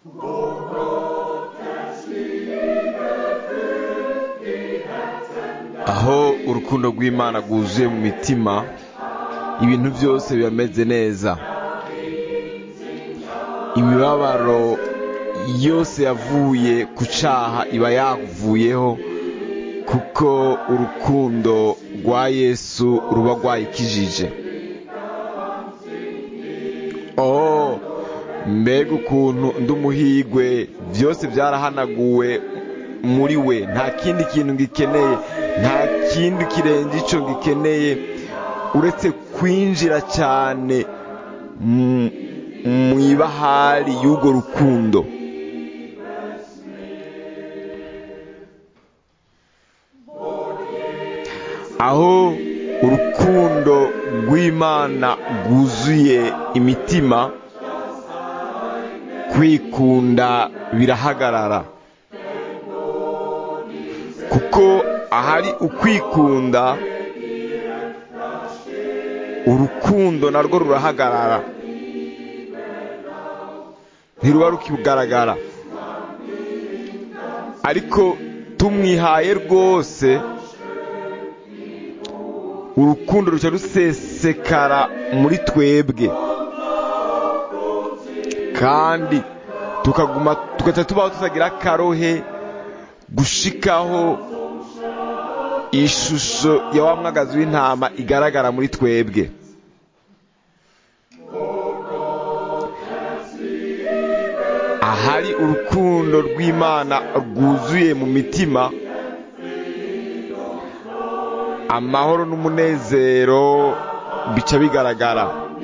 aho urukundo rw'imana rwuzuye mu mitima ibintu byose bimeze neza imibabaro yose yavuye ku cyaha iba yavuyeho kuko urukundo rwa yesu ruba rwayikijije oh mbega ukuntu undi umuhigwe byose byarahanaguwe muri we nta kindi kintu gikeneye nta kindi kirenze icyo gikeneye uretse kwinjira cyane mu ibahari y'urwo rukundo aho urukundo rw'imana rwuzuye imitima kwikunda birahagarara kuko ahari ukwikunda urukundo narwo rurahagarara ntiruba rukigaragara ariko tumwihaye rwose urukundo ruca rusesekara muri twebwe kandi tukaguma tugaca tubaho tutagira akarohe gushikaho ishusho ya wa mwagazi w'intama igaragara muri twebwe ahari urukundo rw'imana rwuzuye mu mitima amahoro n'umunezero bica bigaragara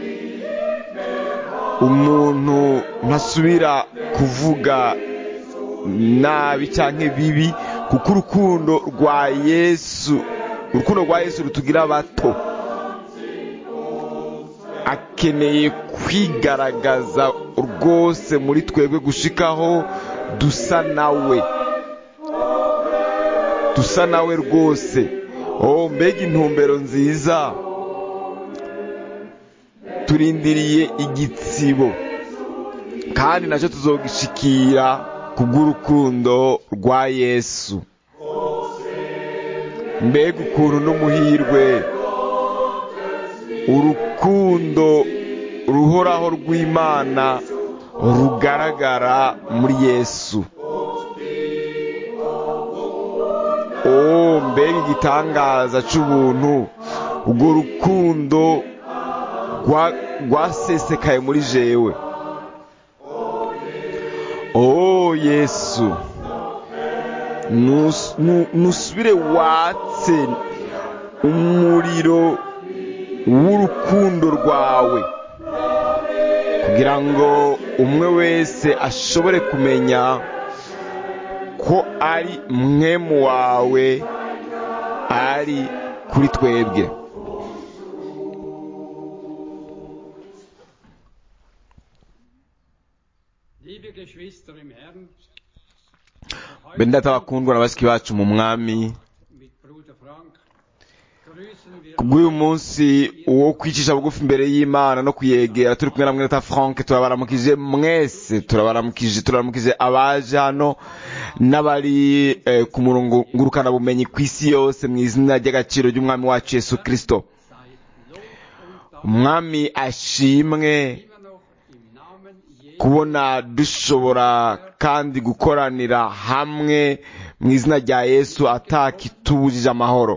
umuntu ntasubira kuvuga nabi cyangwa bibi kuko urukundo rwa yesu urukundo rwa yesu rutugira bato akeneye kwigaragaza rwose muri twebwe gushikaho dusa nawe dusa nawe rwose oh mbega intumbero nziza turindiriye igitsibo kandi nacyo tuzogishikira kubw'urukundo rwa yesu mbega ukuntu n'umuhirwe urukundo ruhoraho rw'imana rugaragara muri yesu oh mbega igitangaza cy'ubuntu urwo rukundo rwasesekaye muri jewe oh yesu nusubire watse umuriro w'urukundo rwawe kugira ngo umwe wese ashobore kumenya ko ari mwemu wawe ari kuri twebwe bene data bakundwa na bashiki bacu mu mwami kubw'uyu munsi wo kwicisha bugufi imbere y'imana no kuyegera turi kumwe na mwene frank turabaramukije mwese turabaramukije turabaramukije abaje hano n'abari ku murongo ngurukanabumenyi ku isi yose mu izina ry'agaciro ry'umwami wacu yesu kirisito umwami ashimwe kubona dushobora kandi gukoranira hamwe mu izina rya yesu atakitubujije amahoro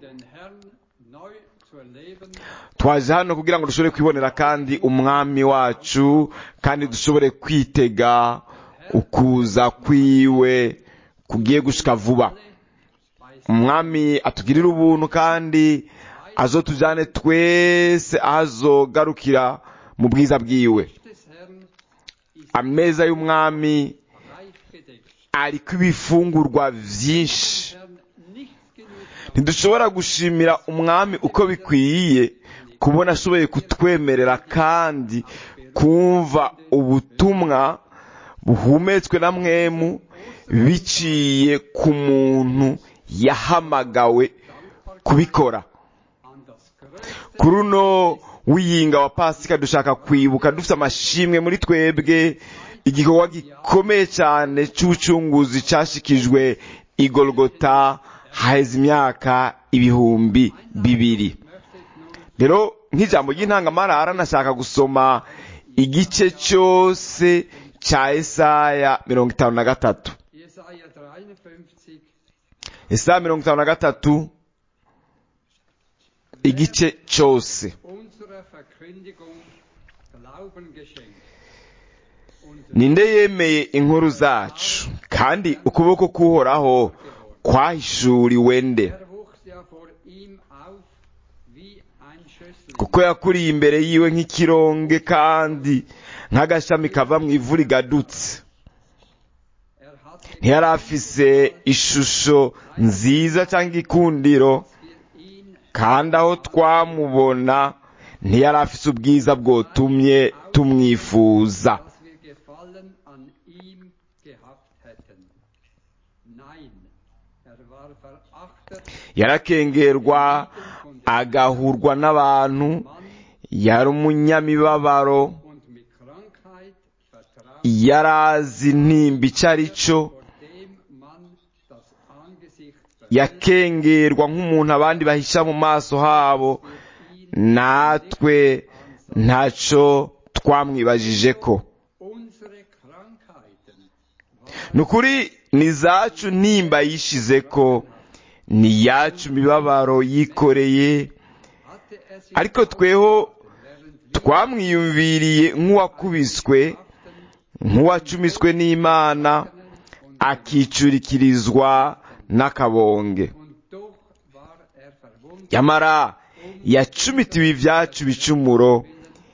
twaje hano kugira ngo dushobore kwibonera kandi umwami wacu kandi dushobore kwitega ukuza kwiwe kugiye gushika vuba umwami atugirira ubuntu kandi azotujyane twese azogarukira mu bwiza bwiwe ameza y'umwami ariko ibifungurwa byinshi ntidushobora gushimira umwami uko bikwiye kubona ashoboye kutwemerera kandi kumva ubutumwa buhumetswe na mwemu biciye ku muntu yahamagawe kubikora kuri uno w'iyinga wa pasika dushaka kwibuka dufite amashimwe muri twebwe igikorwa gikomeye cyane cy'ubucunguzi cyashikijwe igorogota haheze imyaka ibihumbi bibiri rero nk'ijambo ry'intangamarara nashaka gusoma igice cyose cya esaya mirongo itanu na gatatu Jesaja 53, esaya mirongo itanu na gatatu igice cyose unserer Verkündigung Glauben geschenkt. Und ninde yemeye inkuru zacu kandi ukuboko k'uhoraho kwahishuriwe nde er wuchs ja vor ihm auf wie ein Schössling. kuko yakuriye imbere yiwe nk'ikironge kandi nk'agashami kava mu ivu rigadutse Er hatte ntiyari afise ishusho nziza cyangwa igikundiro für ihn kandi aho twamubona ntiyari afise ubwiza bwotumye tumwifuza dass wir Gefallen an ihm gehabt hätten. Nein, er war verachtet, yarakengerwa agahurwa n'abantu Mann yari umunyamibabaro und mit Krankheit vertraut, yari azi intimba icyo ari cyo vor dem man das Angesicht verhüllt, yakengerwa nk'umuntu abandi bahisha mu maso habo natwe ntacyo twamwibajije ko unsere Krankheiten ni ukuri ni zacu ntimba yishize ko ni iyacu imibabaro yikoreye hatte er sich ariko tweho während wir twamwiyumviriye nk'uwakubiswe nk'uwacumiswe n'imana akicurikirizwa n'akabonge und doch war er verwundet yamara yacumitiwe ibyacu bicumuro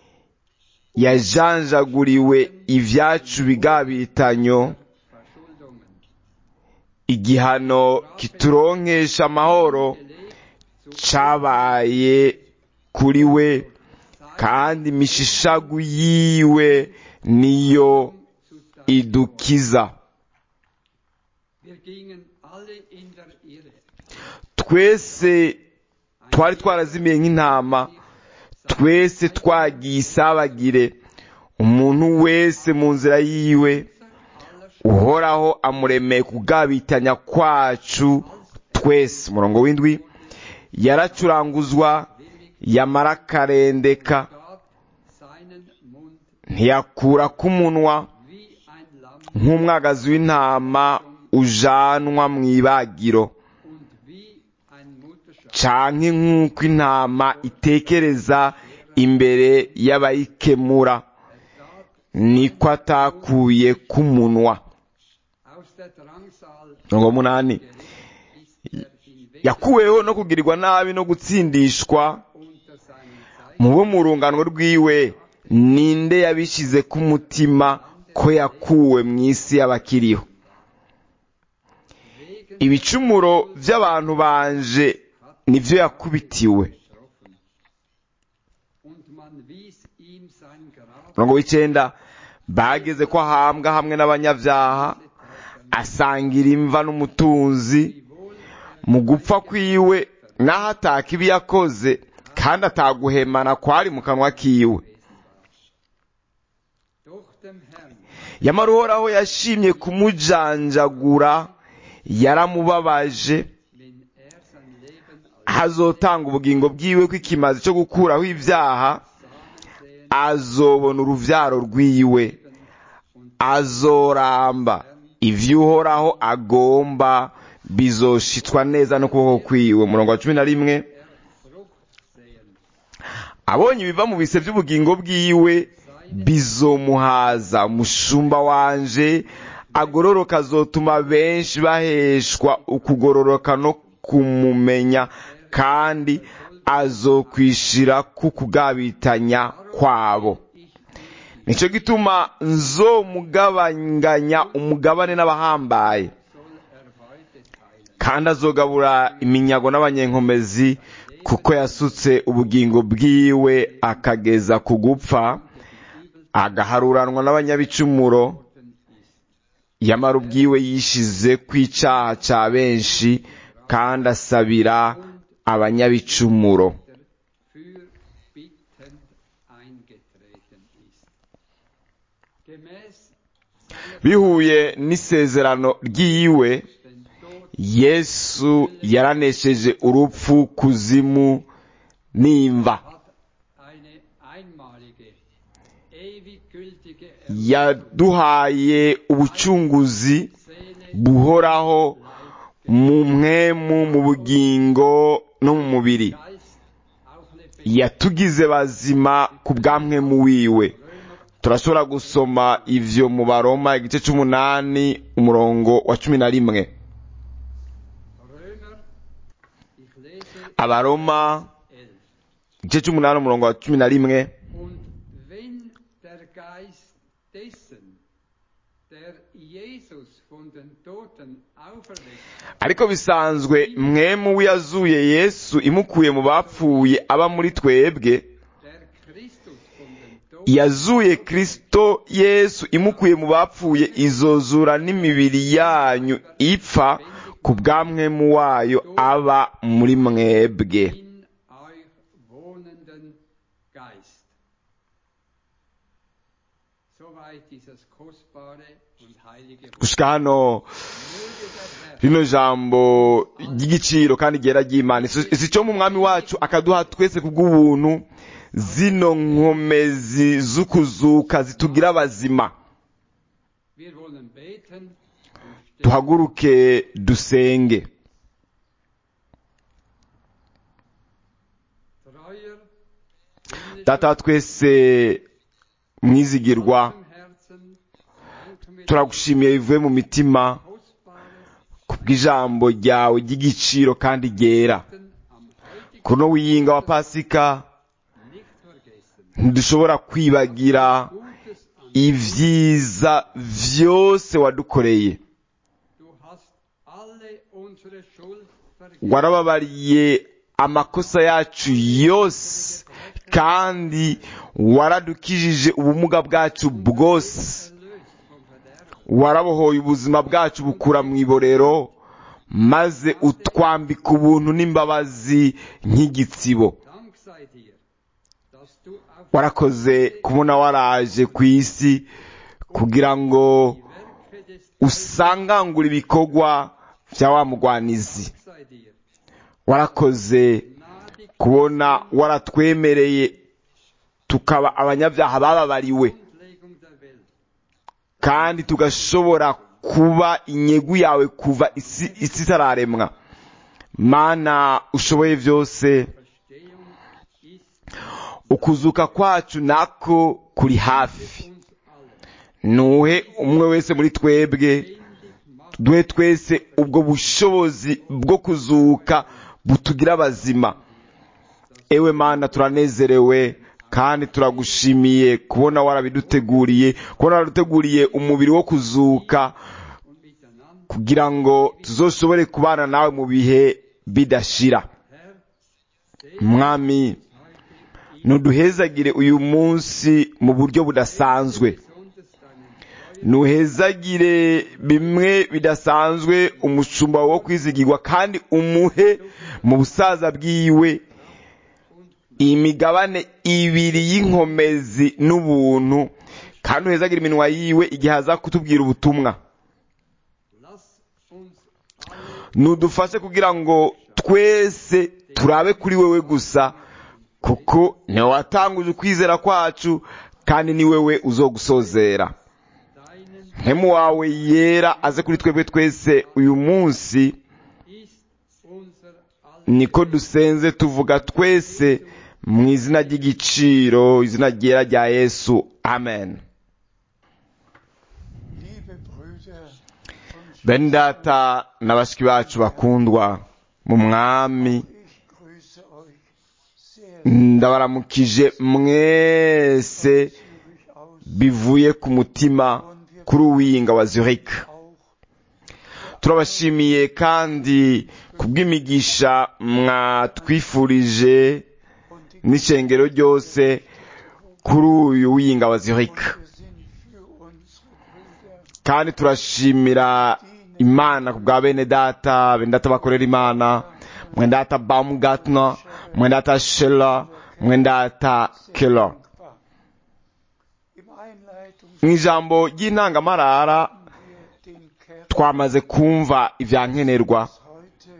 yajanjaguriwe ibyacu bigabitanyo Verschuldungen. igihano kituronkesha amahoro cabaye kuri we kandi imishishagu yiwe niyo Zu sein. idukiza Wir gingen alle in der Irre. twese twari twarazimiye nk'intama twese twagiye isabagire umuntu wese mu nzira yiwe uhoraho amuremeye kugabitanya kwacu twese umurongo w'indwi yaracuranguzwa yamara akarendeka gab seinen Mund ntiyakura k'umunwa wie ein Lamm nk'umwagazi w'intama ujanwa mu ibagiro und wie ein Mutterschaf. canke nk'uko intama itekereza imbere y'abayikemura Er tat niko atakuye k'umunwa aus der Drangsal mirongo munani ist er hinweg yakuweho no kugirirwa nabi no gutsindishwa unter seinen Zeichen. mu bo mu rungano rwiwe ninde yabishize ku mutima ko yakuwe mu isi y'abakiriho Wegen ibicumuro by'abantu banje nibyo yakubitiwe getroffen. Und man wies ihm sein Grab mirongo w'icyenda bageze ko ahambwa hamwe n'abanyabyaha asangira imva n'umutunzi wohl mu gupfa kwiwe naho ataka ibi yakoze kandi ataguhemana kwari mu kanwa kiwe durch dem Herrn yamara uhoraho yashimye kumujanjagura yaramubabaje wenn er sein Leben hazotanga ubugingo bwiwe kw'ikimazi cyo gukuraho ibyaha sehen azobona uruvyaro rwiwe azoramba ivyo uhoraho agomba bizoshitswa neza n'ukuboko kwiwe umurongo wa cumi na rimwe Frucht sehen. abonye ibiva mu bise by'ubugingo bwiwe bizomuhaza umushumba wanje agororoka azotuma benshi baheshwa ukugororoka no kumumenya kandi azokwishira ku kugabitanya kwabo nicyo gituma nzomugabanganya umugabane n'abahambaye soll er heute teilen. kandi azogabura iminyago n'abanyenkomezi kuko yasutse ubugingo bwiwe akageza ku gupfa agaharuranwa n'abanyabicumuro yamara ubwiwe yishize ku icyaha cya benshi kandi asabira abanyabicumuro fürbittend eingetreten ist. Gemäß bihuye n'isezerano ry'iwe den Tod yesu yaranesheje urupfu kuzimu n'imva hat eine einmalige, ewig gültige yaduhaye ubucunguzi Seele, buhoraho mu mwemu mu bugingo no mu mubiri Geist auch lebendig. yatugize bazima ku bw'amwemu wiwe turashobora gusoma ivyo mu baroma igice c'umunani umurongo wa cumi na rimwe Römer, ich lese abaroma 11. igice c'umunani umurongo wa cumi na rimwe Und wenn der Geist dessen, der Jesus von den Toten auferweckt, ariko bisanzwe mwemu w'iyazuye yesu imukuye mu bapfuye aba muri twebwe der Christus von den Toten yazuye kristo yesu imukuye mu bapfuye izozura n'imibiri yanyu ipfa ku bw'amwemu wayo aba muri mwebwe in euch wohnenden Geist. Soweit dieses kostbare und heilige Wort. gushika hano Möge der Herr rino jambo ry'igiciro kandi ryera ry'imana Si- si cyo mu mwami wacu akaduha twese kubw'ubuntu zino nkomezi z'ukuzuka zitugira abazima Wir wollen beten und stehen. tuhaguruke dusenge Treuer, himmlischer data wa twese mwizigirwa Vater im Herzen, danke mir turagushimiye bivuye mu mitima kostbares kubw'ijambo ryawe ry'igiciro kandi ryera Beten am heutigen kuno wiyinga wa pasika nicht vergessen. ntidushobora kwibagira Gutes an. ibyiza vyose wadukoreye Du hast alle unsere Schuld vergeben. warababariye amakosa yacu yose kandi waradukijije ubumuga bwacu bwose Erlöst vom Verderben. warabohoye ubuzima bwacu bukura mu iborero maze utwambika ubuntu n'imbabazi nk'igitsibo Dank sei dir, dass du auf warakoze kubona waraje ku isi kugira ngo die Werke des usangangure ibikorwa bya wa mugwanizi Dank sei dir, warakoze gnadig kubona waratwemereye tukaba abanyabyaha bababariwe Grundlegung der Welt. kandi tugashobora kuba inyegu yawe kuva isi isi itararemwa mana ushoboye byose Verstehung ist ukuzuka kwacu nako kuri hafi uns alle. nuhe umwe wese muri twebwe Lebendig macht duhe twese ubwo bushobozi bwo kuzuka butugira abazima ewe mana turanezerewe kandi turagushimiye kubona warabiduteguriye kubona waraduteguriye umubiri wo kuzuka und miteinander. kugira ngo tuzoshobore kubana nawe mu bihe bidashira Herr, segne mwami heute in ntuduhezagire uyu munsi mu buryo budasanzwe besonders deinen treuen ntuhezagire bimwe bidasanzwe umushumba wo kwizigirwa kandi umuhe mu busaza bwiwe imigabane ibiri y'inkomezi n'ubuntu kandi uhezagire iminwa yiwe igihe aza kutubwira ubutumwa Lass uns alle nudufashe kugira ngo twese turabe kuri wewe gusa kuko niwe watanguje ukwizera kwacu kandi ni wewe uzogusozera deinen mpemu wawe yera aze kuri twebwe twese uyu munsi ist unser aller niko dusenze tuvuga twese mu izina ry'igiciro izina ryera rya yesu amen Liebe Brüder und bene data na bashiki bacu bakundwa mu mwami ich grüße euch sehr ndabaramukije mwese zügig aus bivuye ku mutima kuri uwiyinga wa zurich auch turabashimiye kandi kubw'imigisha mwatwifurije und die n'ishengero ryose kuri uyu wiyinga wa zurich wir sind für unsere Brüder kandi turashimira imana ku bwa bene data bene data bakorera imana mwene data baumgartner mwene data shela mwene data keller dankbar. Im Einleitung mu ijambo ry'intangamarara haben wir den Kern twamaze kumva ibya nkenerwa heute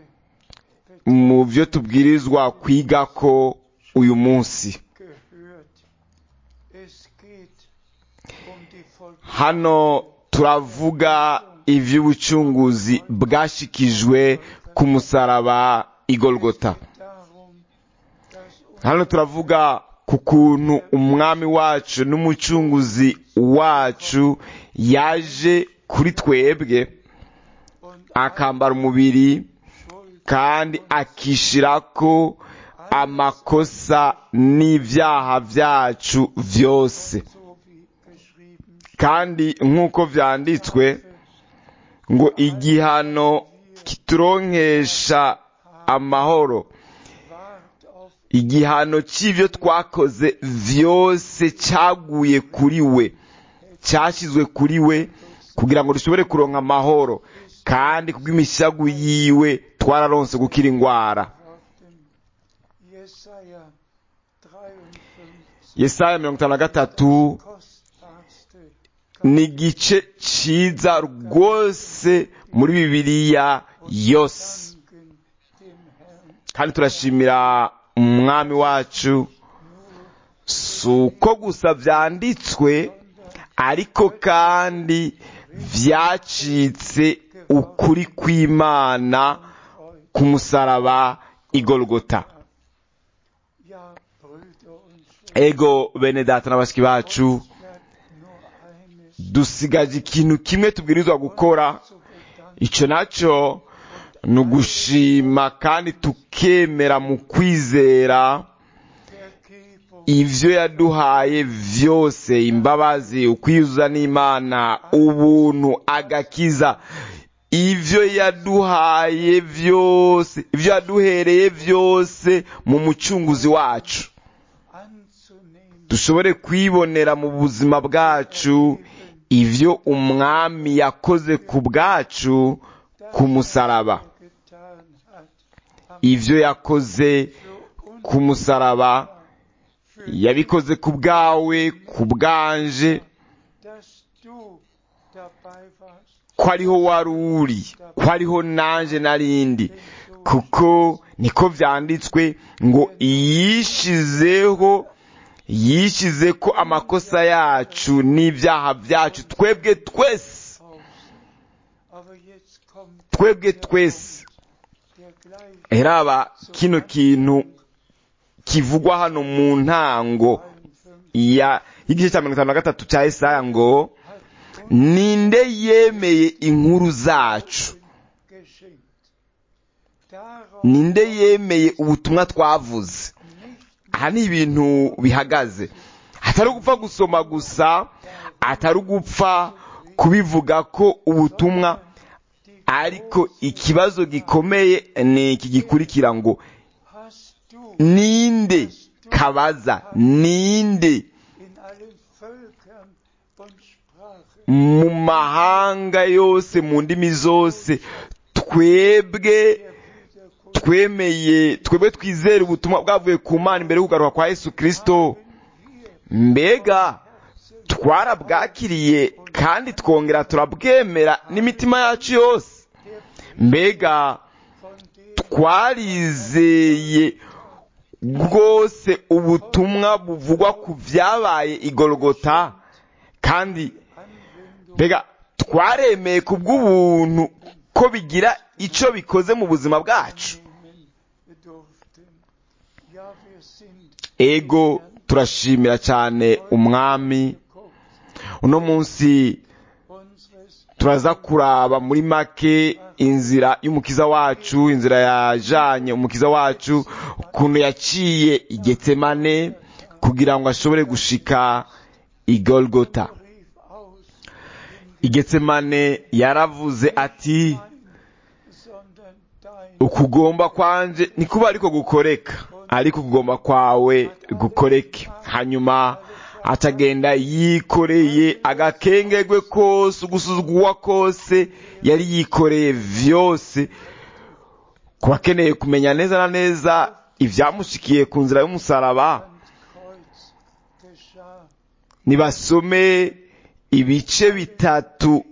mu byo tubwirizwa kwiga ko uyu munsi gehört. Es geht um die Vollbringung hano turavuga iby'ubucunguzi bwashikijwe ku musaraba igolgota darum, dass uns hano turavuga ku kuntu umwami wacu n'umucunguzi wacu yaje kuri twebwe und akambara umubiri Schuld kandi akishirako amakosa n'ibyaha byacu byose so wie geschrieben kandi nk'uko vyanditswe ngo igihano kituronkesha amahoro wart auf igihano cy'ibyo twakoze vyose cyaguye kuri we cyashyizwe kuri we kugira ngo dushobore kuronka amahoro kandi kubw'imishagu yiwe twararonse gukira indwara auf dem Jesaja 53 yesaya mirongo itanu na gatatu kostbarste ni igice ciza rwose muri bibiliya yose Danken dem Herrn kandi turashimira umwami wacu si uko gusa vyanditswe ariko kandi vyacitse ukuri kw'imana ku musaraba igolgota Ja, Brüder und Schwestern, ego bene data na bashiki bacu bleibt nur eines dusigaje ikintu kimwe tubwirizwa gukora zu bedanken. ico naco ni ugushima kandi tukemera mu kwizera Vergebung ivyo yaduhaye vyose imbabazi ukwiyuzuza n'imana ubuntu agakiza ivyo yaduhaye vyose ivyo yaduhereye vyose mu mucunguzi wacu anzunehmen. dushobore kwibonera mu buzima bwacu ivyo umwami yakoze ku bwacu ku musaraba getan hat. Am ivyo yakoze für uns, ku musaraba für yabikoze ku bwawe ku bwanje dass du dabei warst. ko ariho wari uri ko ariho nanje narindi kuko niko vyanditswe ngo yishizeho yishize ko amakosa yacu n'ibyaha byacu twebwe twese Aus. Aber jetzt kommt twebwe twese der gleiche heraba kino kintu kivugwa hano mu ntango 53 ya y'igice cya mirongo itanu na gatatu cya Yesaya ngo hat uns ninde yemeye inkuru zacu geschenkt. Darauf ninde yemeye ubutumwa twavuze nicht aha ni ibintu bihagaze atari ugupfa gusoma gusa atari ugupfa kubivuga ko ubutumwa die ariko ikibazo gikomeye ni iki gikurikira ngo hast du ninde kabaza ninde in allen Völkern und Sprachen mu mahanga yose mu ndimi zose twebwe der Wiederkunft twemeye twebwe twizera ubutumwa bwavuye ku mana imbere y'ukugaruka kwa yesu kirisito mbega twarabwakiriye kandi twongera turabwemera n'imitima yacu yose mbega von dem twarizeye rwose ubutumwa buvugwa ku byabaye igorogota kandi Anwendung mbega twaremeye ku bw'ubuntu ko bigira icyo bikoze mu buzima bwacu nehmen durften. Ja, wir sind ego turashimira cyane umwami geguckt. uno munsi Unseres turaza kuraba muri make inzira y'umukiza wacu inzira yajanye umukiza wacu ukuntu yaciye igetsemane kugira ngo ashobore gushika igolgota rief aus, igetsemane yaravuze ati sondern dein ukugomba kwanje nikuba ariko gukoreka ariko ukugomba kwawe gukoreke hanyuma atagenda yikoreye agakengegwe kose ugusuzugurwa kose yari yikoreye vyose ku bakeneye kumenya neza na neza ivyamushikiye ku nzira y'umusaraba Kreuz geschah nibasome ibice bitatu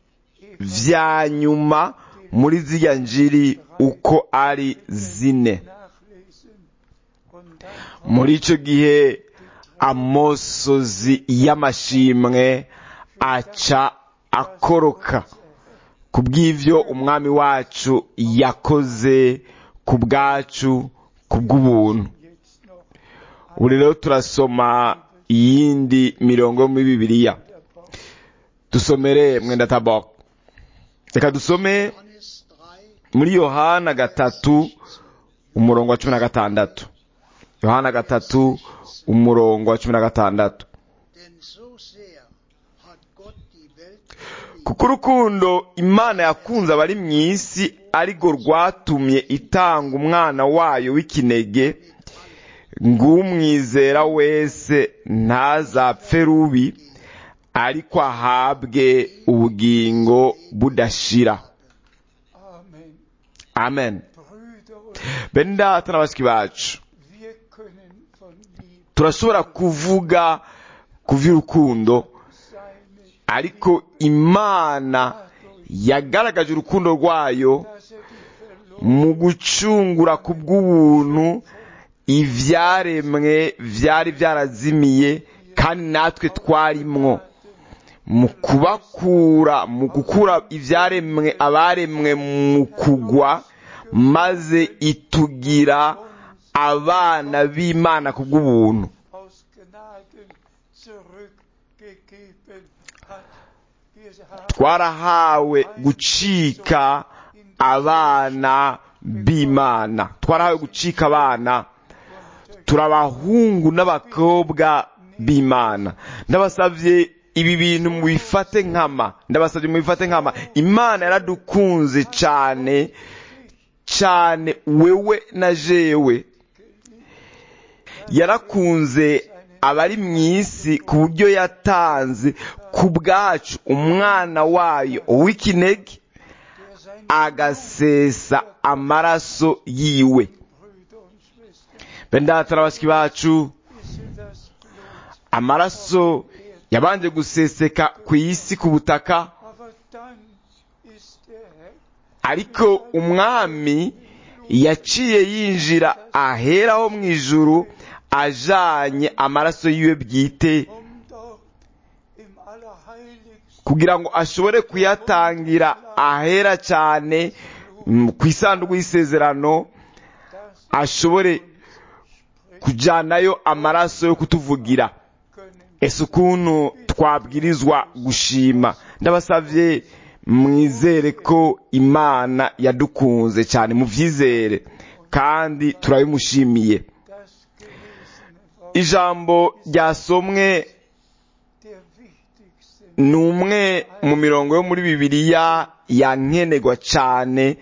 vya nyuma muri zirya njiri uko ari zine nachlesen und dann muri ico gihe amosozi y'amashimwe aca akoroka ku bw'ivyo umwami wacu yakoze ku bwacu ku bw'ubuntu jetzt noch ubu rero turasoma iyindi mirongo yo muri bibiliya dusomere mwenda tabok reka dusome Johannes 3, muri yohana gatatu umurongo wa cumi na gatandatu yohana gatatu umurongo wa cumi na gatandatu denn so sehr hat Gott die Welt geliebt, kuko urukundo imana yakunze abari mu isi arirwo rwatumye itanga umwana wayo w'ikinege ng'umwizera wese ntazapfe rubi ariko ahabwe ubugingo budashira Amen. amen Brüder und bene data na bashiki bacu wir können von Liebe turashobora kuvuga ku vy'urukundo seine, ariko imana yagaragaje urukundo rwayo dass er die Verlorenen mu gucungura ku bw'ubuntu ivyaremwe vyari vyarazimiye kandi natwe twarimwo mu kubakura mu gukura ivyaremwe abaremwe mu kugwa maze itugira abana b'imana ku bw'ubuntu aus Gnaden zurückgegeben hat. Wir haben twarahawe gucika abana b'imana twarahawe gucika abana turi abahungu n'abakobwa b'imana ndabasabye ibi bintu mubifate nkama ndabasabye mubifate nkama imana yaradukunze cyane cyane wewe na jewe yarakunze abari mu isi ku buryo yatanze ku bwacu umwana wayo w'ikinege der sein agasesa amaraso yiwe Brüder und Schwestern bene data na bashiki bacu ist das Blut. amaraso yabanje guseseka ku isi ku butaka Aber dann ist der Herr ariko umwami yaciye yinjira aheraho mu ijuru ajanye amaraso yiwe bwite um dort im Allerheiligsten kugira ngo ashobore kuyatangira ahera cyane mm, ku isanduku y'isezerano das ashobore kujyanayo amaraso yo kutuvugira können. ese ukuntu twabwirizwa gushima ndabasabye mwizere ko imana yadukunze cyane mubyizere kandi turabimushimiye Das gelesene Wort ijambo ryasomwe der wichtigste ni umwe mu mirongo yo muri bibiliya yankenerwa cyane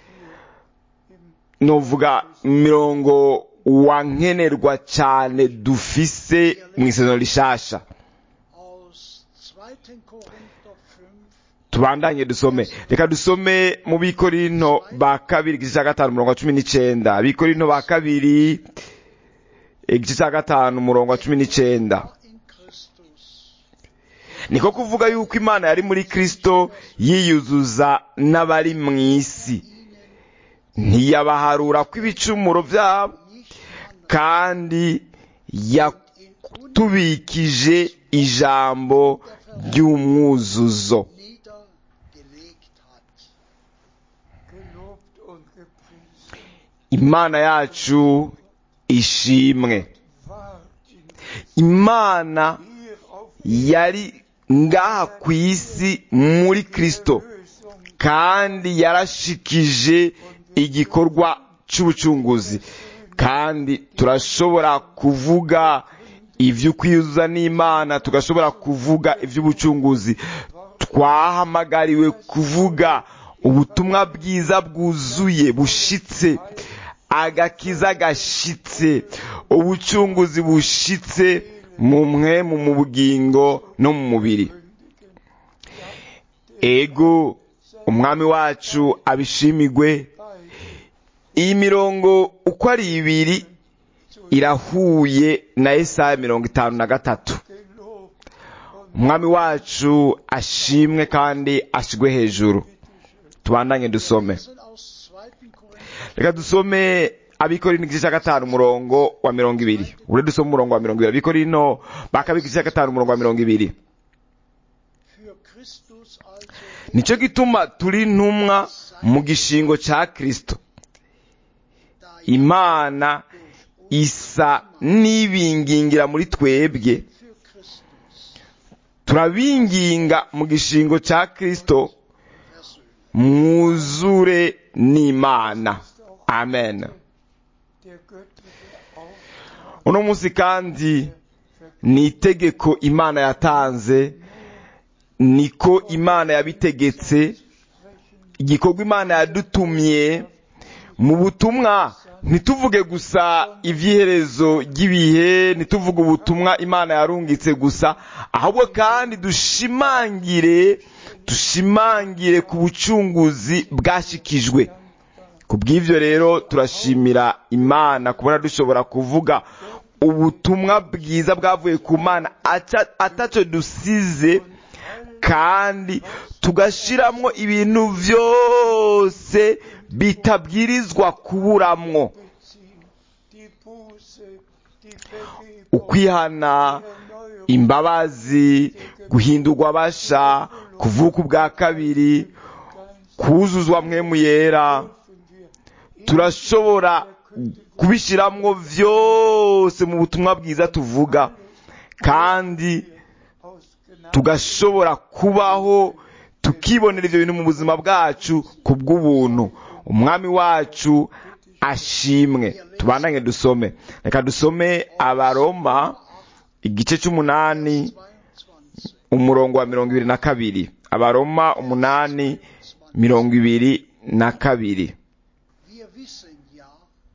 novuga mirongo wankenerwa cyane dufise mu isezerano rishasha aus 2. Korinther 5, tubandanye dusome reka dusome mu bikorinto ba kabiri igice cya gatanu umurongo wa cumi n'icyenda bikorinto ba kabiri igice cya gatanu umurongo wa cumi n'icyenda war in Christus, niko kuvuga yuko imana yari muri kristo yiyuzuza n'abari mu isi ntiyabaharura ko ibicumuro byabo nicht an kandi yatubikije ijambo ry'umwuzuzo niedergelegt hat. gelobt und gepriesen imana yacu ishimwe war in imana hier auf yari ngaha ku isi muri kristo Lösung kandi yarashikije igikorwa cy'ubucunguzi kandi turashobora kuvuga iby'ukwiyuzuza n'imana tugashobora kuvuga iby'ubucunguzi twahamagariwe kuvuga ubutumwa bwiza bwuzuye bushitse agakiza gashitse ubucunguzi bushitse mu mwemu mu bugingo no mu mubiri ego umwami wacu abishimigwe iyi mirongo uko ari ibiri irahuye na Yesaya mirongo itanu na gatatu gelobt umwami wacu ashimwe kandi ashigwe hejuru tubandanye dusome lesen aus 2. Korinther reka dusome abikorino igice cya gatanu umurongo wa mirongo ibiri ure dusome umurongo wa mirongo ibiri abikorino bakabika igice cya gatanu umurongo wa mirongo ibiri für Christus also nicyo gituma turi intumwa mu gishingo cya kristo da imana isa n'ibingingira muri twebwe für Christus turabinginga mu gishingo cya kristo versöhnt. mwuzure n'imana amen der göttliche Auftrag uno munsi kandi ni itegeko imana yatanze niko imana yabitegetse igikorwa imana yadutumye mu butumwa ntituvuge gusa iby'iherezo ry'ibihe ntituvuge ubutumwa imana yarungitse gusa ahubwo kandi dushimangire dushimangire ku bucunguzi bwashikijwe ku bw'ibyo rero turashimira imana kubona dushobora kuvuga ubutumwa bwiza bwavuye ku mana aca- ataco dusize kandi tugashiramwo ibintu byose bitabwirizwa kuburamwo beziehen, die Buße, die Vergebung, ukwihana Erneuerung, imbabazi guhindurwa abasha kuvuka ubwa kabiri kuzuzwa mwemu yera dürfen wir turashobora kubishiramwo byose mu butumwa bwiza tuvuga kandi aus Gnade tugashobora kubaho tukibonera ibyo bintu mu buzima bwacu ku bw'ubuntu umwami wacu ashimwe tubandanye dusome reka dusome abaroma igice cy'umunani 22. umurongo wa mirongo ibiri na kabiri abaroma umunani mirongo ibiri na kabiri Wir wissen ja,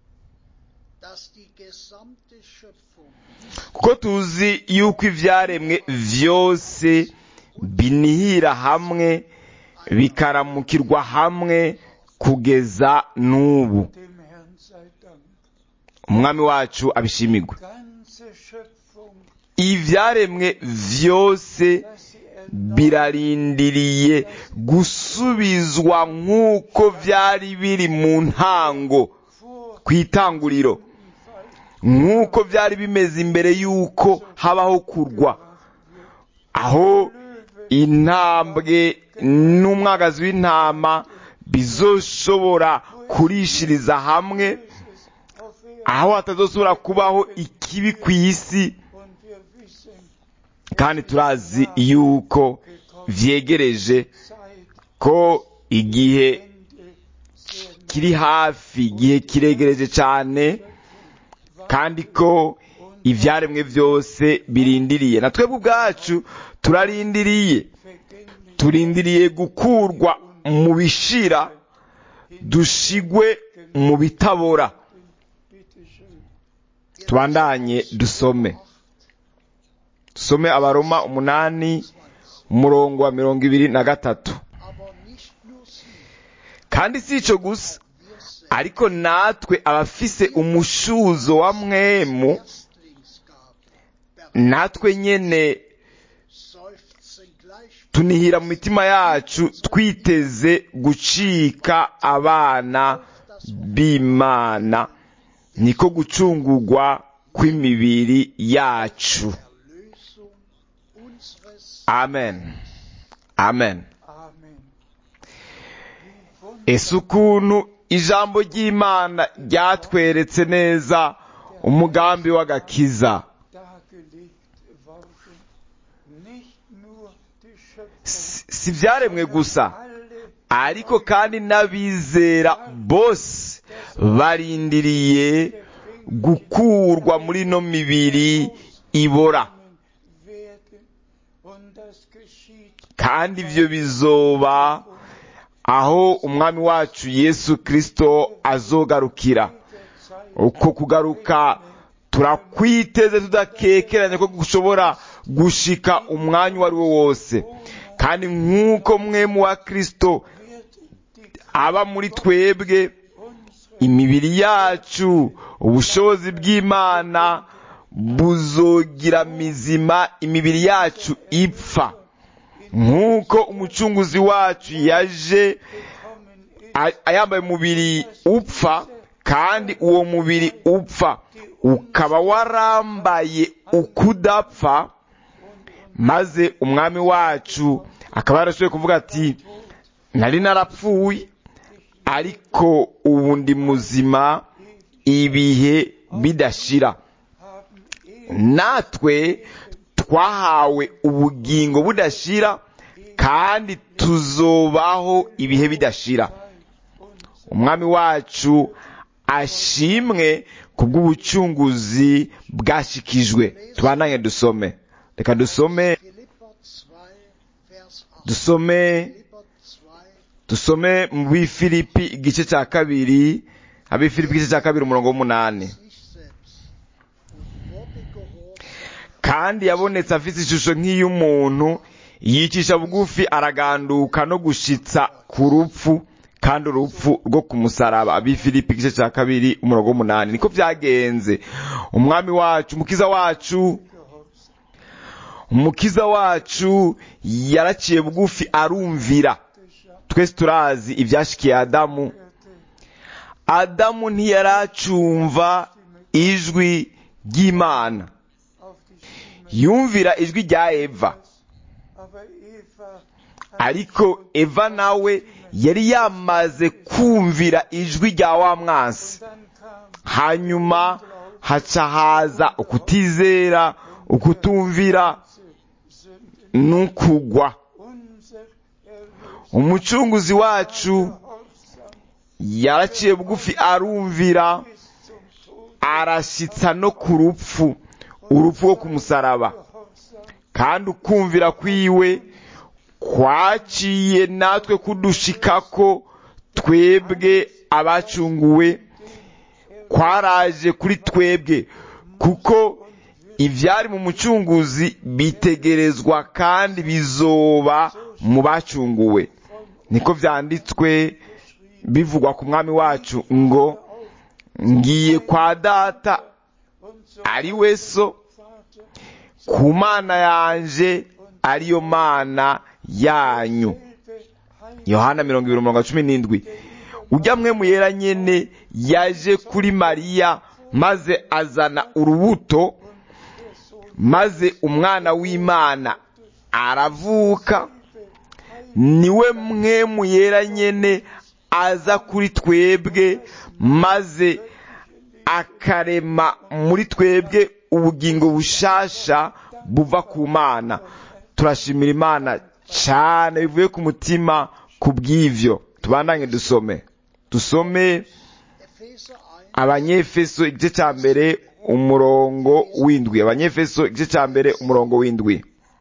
dass die gesamte Schöpfung kuko tuzi yuko ibyaremwe byose binihira hamwe bikaramukirwa hamwe kugeza n'ubu dem Herrn sei Dank. umwami wacu abishimirwe Ganze Schöpfung, ibyaremwe byose dass sie erneuert birarindiriye gusubizwa nk'uko byari biri mu ntango vor ku itanguriro nk'uko byari bimeze imbere y'uko habaho kurwa aho intambwe n'umwagazi w'intama bizoshobora kurishiriza hamwe auf Erden aho hatazosubira kubaho ikibi ku isi und wir wissen, kandi turazi yuko vyegereje Zeit, ko igihe Ende sehr nah kiri hafi igihe kiregereje cyane kandi ko ibyaremwe byose birindiriye na twebwe ubwacu turarindiriye vergänglich turindiriye gukurwa mu bishira dushigwe mu bitabora Bitte schön. tubandanye dusome dusome abaroma umunani umurongo wa mirongo ibiri na gatatu aber nicht nur sie, kandi si ico gusa wir selbst ariko natwe abafise umushuzo wa mwemu Erstlingsgabe natwe nyene seufzen gleich tunihira mu mitima yacu twiteze gucika abana b'imana niko gucungurwa kw'imibiri yacu Erlösung unseres amen amen Amen. ese ukuntu ijambo ry'imana ryatweretse neza umugambi w'agakiza dargelegt worden. Nicht nur die Schöpfung, Si- si ibyaremwe gusa alle ariko kandi n'abizera bose barindiriye gukurwa muri ino mibiri ibora werden und das geschieht kandi ibyo bizoba aho umwami wacu yesu kirisito azogarukira der Zeit uko kugaruka turakwiteze tudakekeranya ko gushobora gushika umwanya uwo ari wo wose kandi nk'uko mwe mu wa kirisito wird die aba muri twebwe unsere imibiri yacu ubushobozi bw'imana buzogira mizima imibiri yacu ipfa nk'uko umucunguzi wacu yaje a- ayambaye umubiri upfa kandi uwo mubiri upfa ukaba warambaye ukudapfa maze umwami wacu akaba yarashoboye kuvuga ati nari narapfuye ariko ubu ndi muzima ibihe bidashira natwe twahawe ubugingo budashira kandi tuzobaho ibihe bidashira umwami wacu ashimwe kubw'ubucunguzi bwashikijwe tubananye dusome reka dusome Philipper 2, Vers 8. dusome Philipper 2, dusome mu bifilipi igice cya kabiri abifilipi igice cya kabiri umurongo w'umunani sich selbst und wurde gehorsam kandi yabonetse afite ishusho nk'iy'umuntu yicisha bugufi araganduka no gushitsa ku rupfu kandi urupfu rwo ku musaraba abifilipi igice cya kabiri umurongo w'umunani niko byagenze umwami wacu umukiza wacu umukiza wacu yaraciye bugufi arumvira twese turazi ibyashikiye adamu adamu ntiyaracumva ijwi ry'imana yumvira ijwi rya eva ariko eva nawe yari yamaze kumvira ijwi rya wa mwansi hanyuma haca haza ukutizera ukutumvira n'ukugwa umucunguzi wacu yaraciye bugufi arumvira arashitsa no ku rupfu urupfu rwo ku musaraba kandi ukumvira kwiwe kwaciye natwe kudushikako twebwe abacunguwe kwaraje kuri twebwe kuko ibyari mu mucunguzi bitegerezwa kandi bizoba mu bacunguwe niko byanditswe bivugwa ku mwami wacu ngo ngiye kwa data ari we so ku mana yanje ariyo mana yanyu yohana mirongo ibiri mirongo cumi n'indwi ujya mwe muyera nyene yaje kuri mariya maze azana urubuto maze umwana w'imana aravuka niwe mwe muyera nyene aza kuri twebwe maze akarema muri twebwe ubugingo bushasha buva ku mana turashimira imana cyane bivuye ku mutima ku bw'ivyo tubandanye dusome dusome Epheser 1, abanyefeso igice cya mbere umurongo w'indwi abanyefeso igice cya mbere umurongo w'indwi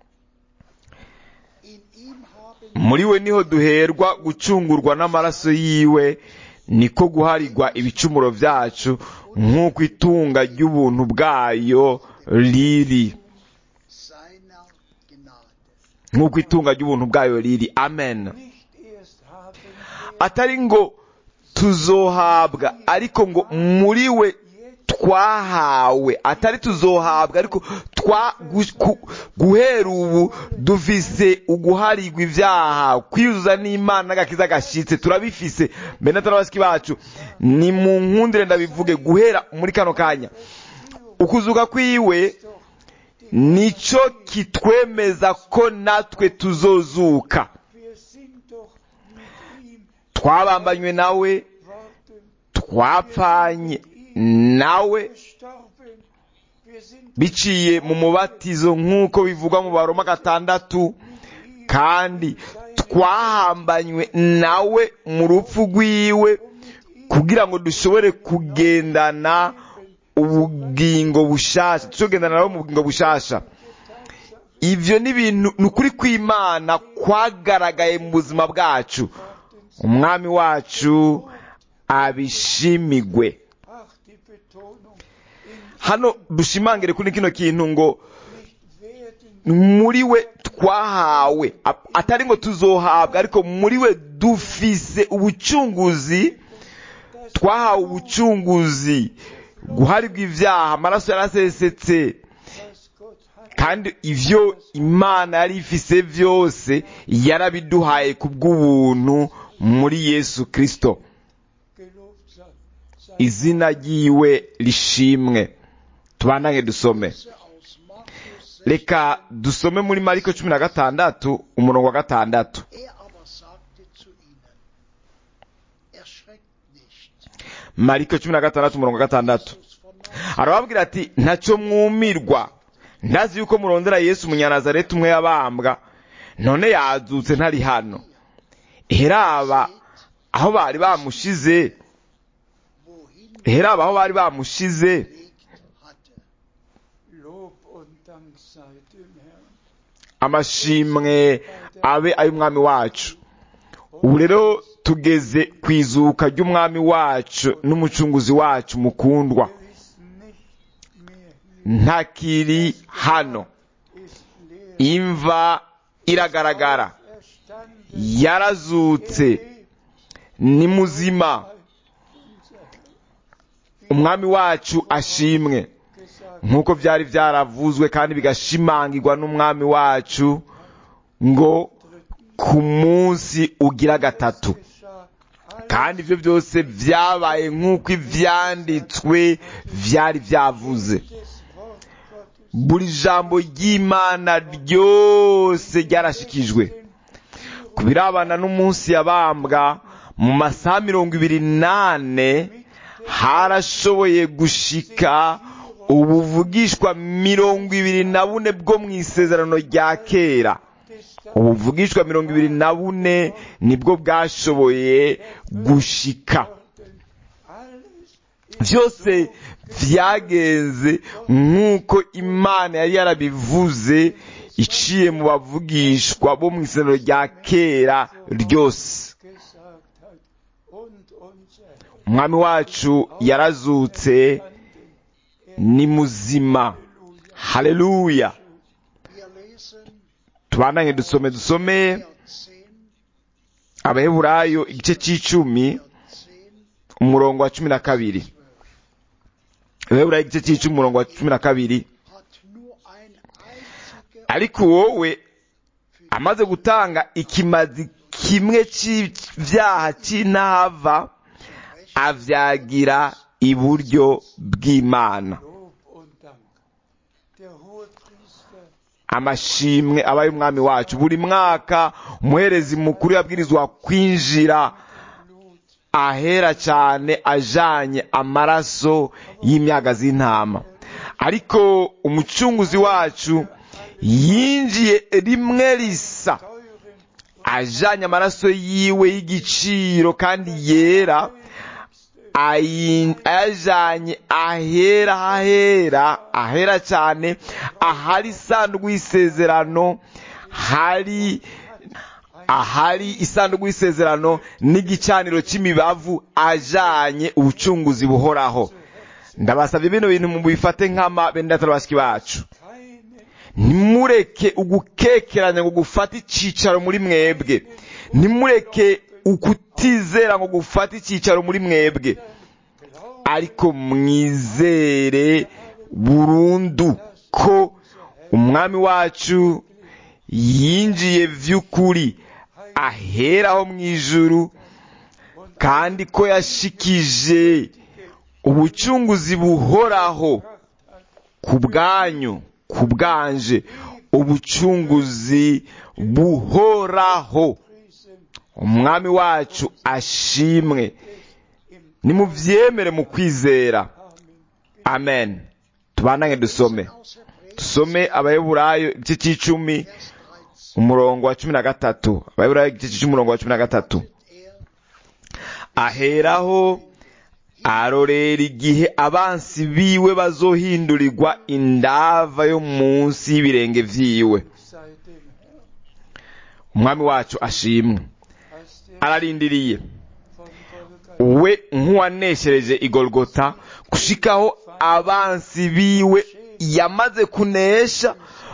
in ihm haben muri we niho duherwa gucungurwa n'amaraso yiwe niko guharirwa ibicumuro byacu nk'uko itunga ry'ubuntu bwayo riri seiner Gnade. nk'uko itunga ry'ubuntu bwayo riri amen nicht erst haben atari ngo tuzohabwa ariko ngo muri we twahawe atari tuzohabwa ariko twa gu- ku- guhera ubu dufise uguharirwa ibyaha kwiyuzuza n'imana n'agakiza gashitse turabifise mbere n'atarabasiki bacu ni mu nkundire ndabivuge guhera muri kano kanya ukuzuka kwiwe nico kitwemeza ko natwe tuzozuka wir sind doch mit ihm twabambanywe nawe worden twapfanye nawe gestorben wir sind biciye mu mubatizo nk'uko bivugwa mu baroma gatandatu kandi twahambanywe nawe mu rupfu rwiwe kugira ngo dushobore kugendana ubugingo bushasha dushobore kugendana nawe mu bugingo bushasha ivyo ni ibintu ni ukuri kw'imana kwagaragaye mu buzima bwacu umwami wacu abishimigwe ach die Betonung in hano dushimangire kuri kino kintu ngo werden muri we twahawe A- atari ngo tuzohabwa ariko muri we dufise ubucunguzi twahawe ubucunguzi guharirwa ibyaha amaraso yarasesetse was Gott hat, kandi ivyo imana yari ifise vyose yarabiduhaye ku bw'ubuntu muri yesu kristo gelobt sei. sei izina ryiwe rishimwe tubandanye dusome Verse aus Markus 6. reka dusome muri mariko cumi na gatandatu umurongo wa gatandatu Er aber sagte zu ihnen, erschreckt nicht. mariko cumi na gatandatu umurongo wa gatandatu Jesus von Nazareth, arababwira ati ntacyo mwumirwa ndazi yuko murondera yesu umunyanazareti umwe yabambwa none yazutse ntari hano heraba aho bari bamushize wohin heraba aho bari bamushize gelegt hatte. Lob und Dank sei dem Herrn. amashimwe abe ay'umwami wacu ubu rero tugeze ku izuka ry'umwami wacu n'umucunguzi wacu mukundwa Er ist nicht mehr hier, ntakiri hano ist leer. imva iragaragara Erstanden, yarazutse lebt, ni muzima unser Herr. umwami wacu ashimwe Gesagt, nk'uko byari byaravuzwe kandi bigashimangirwa n'umwami wacu ngo ku munsi ugira gatatu geschah alles kandi ibyo byose byabaye nk'uko ibyanditswe byari byavuze des Wort Gottes. buri jambo ry'imana ryose ryarashikijwe ku birabana n'umunsi yabambwa mu masaha mirongo ibiri n'ane harashoboye gushika ubuvugishwa mirongo ibiri na bune bwo mu isezerano rya kera ubuvugishwa mirongo ibiri na bune nibwo bwashoboye gushika Alles byose byagenze nk'uko imana yari yarabivuze iciye mu bavugishwa bo mu isezerano rya kera ryose gesagt hat. Und unser Herr umwami wacu yarazutse ni muzima haleluya Wir lesen tubandanye dusome dusome Hebräer 10, abaheburayo igice cy'icumi 10, umurongo wa cumi na kabiri abaheburayo igice cy'icumi umurongo wa cumi na kabiri hat nur ein einziger ariko wowe amaze gutanga ikimazi kimwe cy'ibyaha cy'intava avyagira iburyo bw'imana Lob und Dank. Der Hohepriester amashimwe aba y'umwami wacu buri mwaka umuherezi mukuru yabwirizwa kwinjira Blut ahera cyane ajanye amaraso y'imyaga z'intama ariko umucunguzi wacu yinjiye rimwe risa teuren ajanye amaraso yiwe y'igiciro kandi yera ayi- ayajanye ahera hahera ahera cyane ahari isanduku y'isezerano hari ahari isanduku y'isezerano n'igicaniro cy'imibavu ajanye ubucunguzi buhoraho ndabasabye bino bintu mubifate nk'ama bendatari bashiki bacu keine ntimureke ugukekeranya ngo gufate icyicaro muri mwebwe ntimureke ukutizera ngo gufate icyicaro muri mwebwe ariko mwizere burundu ko umwami wacu yinjiye vy'ukuri aheraho mu ijuru kandi ko yashikije ubucunguzi buhoraho ku bwanyu ku bwanje ubucunguzi buhoraho umwami wacu ashimwe nimuvyemere mu kwizera amen tubandange dusome aus Hebräer dusome abaheburayo igice c'icumi 13 umurongo wa cumi na gatatu abaheburayo igice c'icumi umurongo wa cumi na gatatu er aheraho arorera igihe abansi biwe bazohindurirwa indava yo munsi y'ibirenge vyiwe sei dem Herrn, umwami wacu ashimwe als der ararindiriye von Golgatha we nk'uwaneshereje igorogota gushikaho abansi biwe yamaze kunesha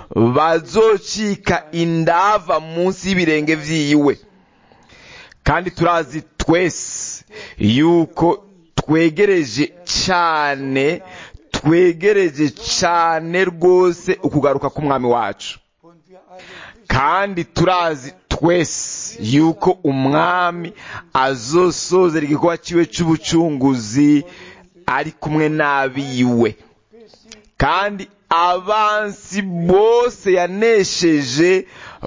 bazocika indava munsi y'ibirenge vyiwe kandi turazi twese yuko twegereje cyane twegereje cyane rwose ukugaruka k'umwami wacu Und wir alle wissen, kandi turazi twese yuko umwami azosozera igikorwa cyiwe cy'ubucunguzi ari kumwe n'abiwe kandi abansi bose yanesheje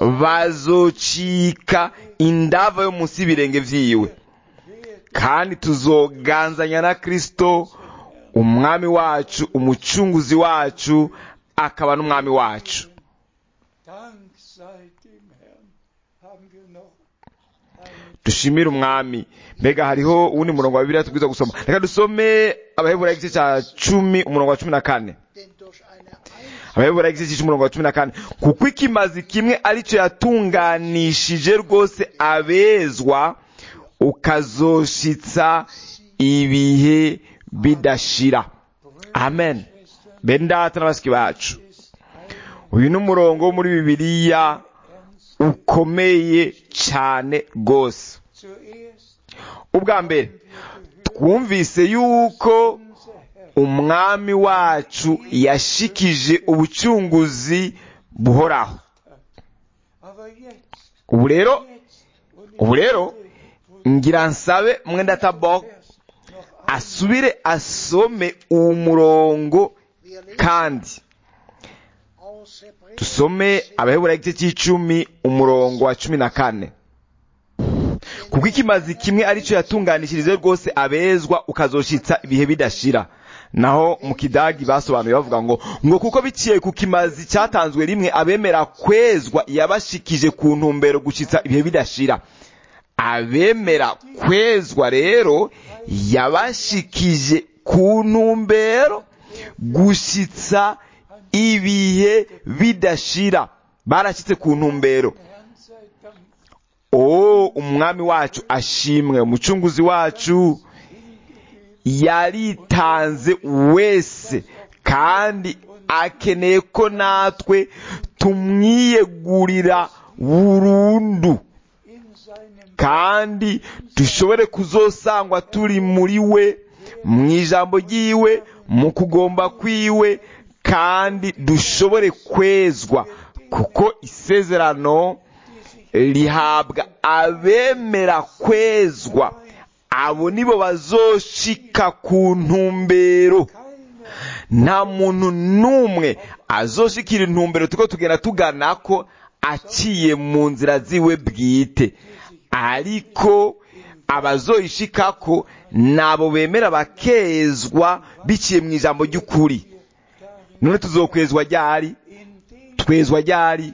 bazocika indava yo munsi y'ibirenge vyiwe kandi tuzoganzanya na kristo umwami wacu umucunguzi wacu akaba n'umwami wacu Dank sei dem Herrn, haben wir noch einen dushimire umwami mbega hariho uwundi murongo wa bibiliya tubwiza gusoma reka dusome abaheburayo igice cya cumi umurongo wa cumi na kane denn durch eine abaheburayo igice cy'umurongo wa cumi na kane kuko ikimazi kimwe aricyo yatunganishije rwose abezwa ukazoshitsa ibihe bidashira amen bene data n'abasiki bacu uyu ni umurongo wo muri bibiliya ukomeye cyane rwose zuerst ubwa mbere twumvise yuko umwami wacu yashikije ubucunguzi buhoraho aber jetzt, ubu rero jetzt und ubu rero ngira nsabe mwenda tabok noch asubire asome uwo murongo wir lesen kandi aus Hebräer dusome abahebura igice cy'icumi umurongo wa cumi na kane kuko ikimazi kimwe aricyo yatunganishirize rwose abezwa ukazoshitsa ibihe bidashira naho mu kidagi basobanuye bavuga ngo ngo kuko biciye ku kimazi cyatanzwe rimwe abemera kwezwa yabashikije ku ntumbero gushitsa ibihe bidashira abemera kwezwa rero yabashikije ku ntumbero gushitsa ibihe bidashira barashyitse ku ntumbero Herrn sei Dank. o umwami wacu ashimwe umucunguzi wacu yaritanze wese kandi akeneye ko natwe tumwiyegurira burundu In seinem kandi dushobore kuzosangwa turi muri we mu ijambo ry'iwe mu kugomba kwiwe kandi dushobore kwezwa kuko isezerano rihabwa abemera kwezwa abo nibo bazoshika ku ntumbero nta muntu n'umwe azoshikira intumbero tuko tugenda tugana ko aciye mu nzira ziwe bwite ariko abazoyishikako nabo bemera bakezwa biciye mu ijambo ry'ukuri none tuzokwezwa ryari twezwa ryari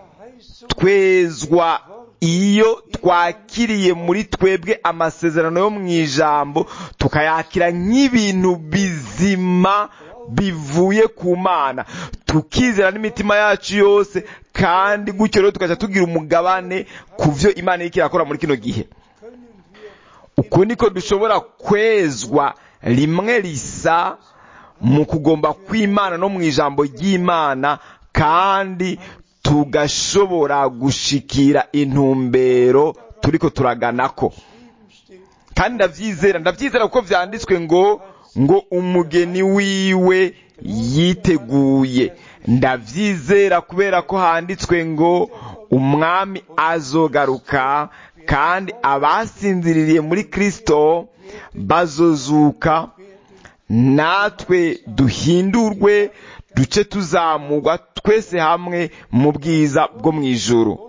twezwa iyo twakiriye muri twebwe amasezerano yo mu ijambo tukayakira nk'ibintu bizima bivuye ku mana tukizera n'imitima yacu yose kandi gutyo rero tukajya tugira umugabane ku byo imana iriko irakora muri kino gihe uko niko dushobora kwezwa rimwe risa mu kugomba kw'imana no mu ijambo ry'imana kandi tugashobora gushikira intumbero turiko turaganako kandi ndavyizera ndavyizera kuko vyanditswe ngo ngo umugeni wiwe yiteguye ndavyizera kubera ko handitswe ngo umwami azogaruka kandi abasinziririye muri kristo bazozuka natwe duhindurwe duce tuzamurwa twese hamwe mu bwiza bwo mu ijuru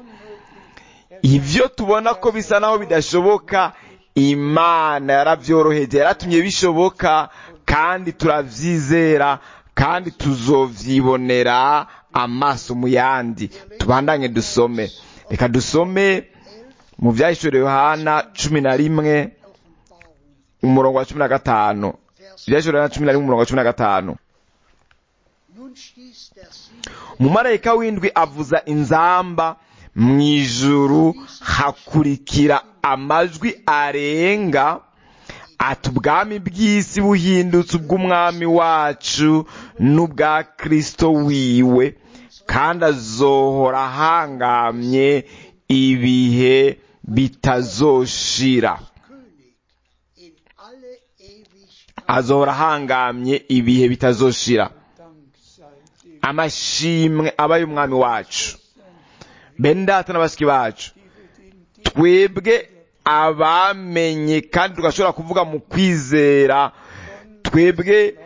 ibyo tubona ko bisa naho bidashoboka imana yarabyoroheje yaratumye bishoboka kandi turabyizera kandi tuzovyibonera amaso mu yandi tubandanye dusome reka dusome mu byahishuriwe yohana cumi na rimwe umurongo wa cumi na gatanu ibyahishuriwe yohana cumi na rimwe umurongo wa cumi na gatanu Nun stieß der Sieg umumarayika w'indwi avuza inzamba mu ijuru hakurikira amajwi arenga ati ubwami bw'isi buhindutse ubw'umwami wacu n'ubwa kristo wiwe kandi azohora ahangamye ibihe bitazoshira König in alle Ewigkeit. azohora ahangamye ibihe bitazoshira Dank sei dem, amashimwe aba y'umwami wacu bene data na bashiki bacu die wir den twebwe abamenye kandi tugashobora kuvuga mu kwizera twebwe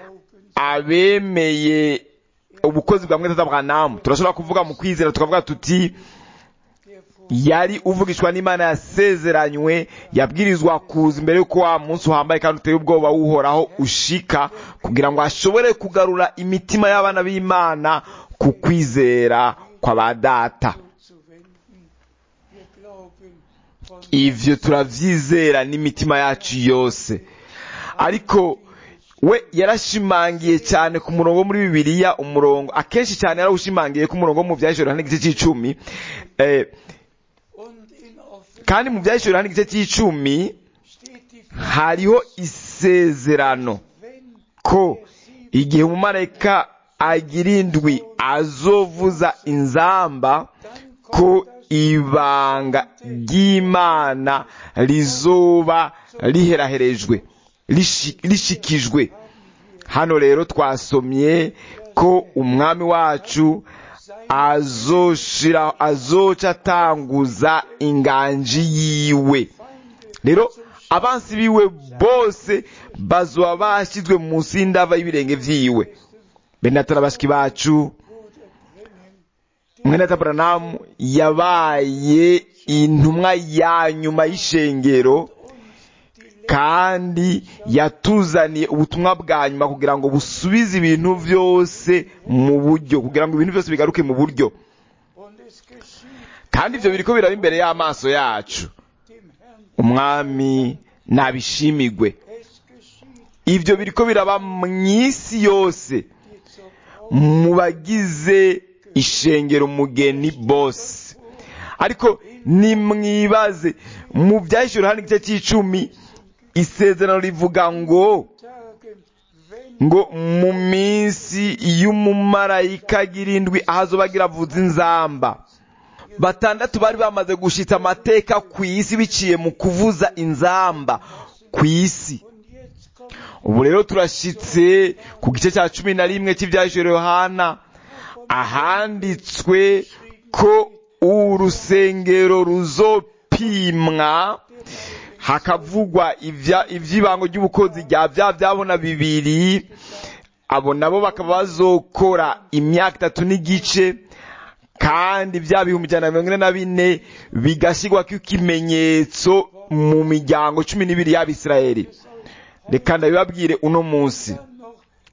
abemeye ubukozi bwa mwete bwanamu turashobora kuvuga mu kwizera tukavuga tuti der vor yari uvugishwa n'imana yasezeranywe yabwirizwa kuza imbere y'uko wa munsi uhambaye kandi uteye ubwoba wuhoraho ushika kugira ngo ashobore kugarura imitima y'abana b'imana ku kwizera kwa ba data zuzuwenden. Wir glauben von ivyo turavyizera n'imitima yacu yose ariko we yarashimangiye cyane ku murongo wo muri bibiliya umurongo akenshi cyane yarawushimangiye ku murongo wo mu vyahishura n'igice c'icumi eh, und in Offenbarung kandi mu vyahishura n'igice c'icumi steht die hariho isezerano wenn ko igihe umumarayika agira indwi azovuza inzamba ko ibanga ry'imana rizoba riheraherejwe rishi- rishikijwe hano rero twasomye ko umwami wacu azoshira azoca atanguza inganji yiwe rero abansi biwe bose bazoba bashyizwe munsi y'indava y'ibirenge vyiwe benatara bashiki bacu mwene taburanamu yabaye intumwa ya nyuma y'ishengero kandi yatuzaniye ubutumwa bwa nyuma kugira ngo busubize ibintu byose mu buryo kugira ngo ibintu byose bigaruke mu buryo und es geschieht kandi ibyo biriko biraba imbere y'amaso yacu dem Herrn, umwami nabishimigwe es geschieht ibyo biriko biraba mu isi yose dir zur Braut mu bagize ishengero umugeni bose ariko nimwibaze mu byahishura hano igice cy'icumi isezerano rivuga ngo Tagen, wenn ngo mu minsi y'umumarayika agira indwi ahazoba agira avuza inzamba batandatu bari bamaze gushitsa amateka ku isi biciye mu kuvuza inzamba ku isi und jetzt kommt ubu rero turashitse ku gice cya cumi na rimwe cy'ibyahishuro yohana ahanditswe ko urusengero ruzopimwa hakavugwa ibya- ivy'ibango ry'ubukozi rya bya byabona bibiri abo nabo bakaba bazokora imyaka itatu n'igice kandi bya bihumbi ijana na mirongo ine na bine bigashyirwako ikimenyetso mu miryango cumi n'ibiri y'abisirayeli reka ndabibabwire uno munsi dann noch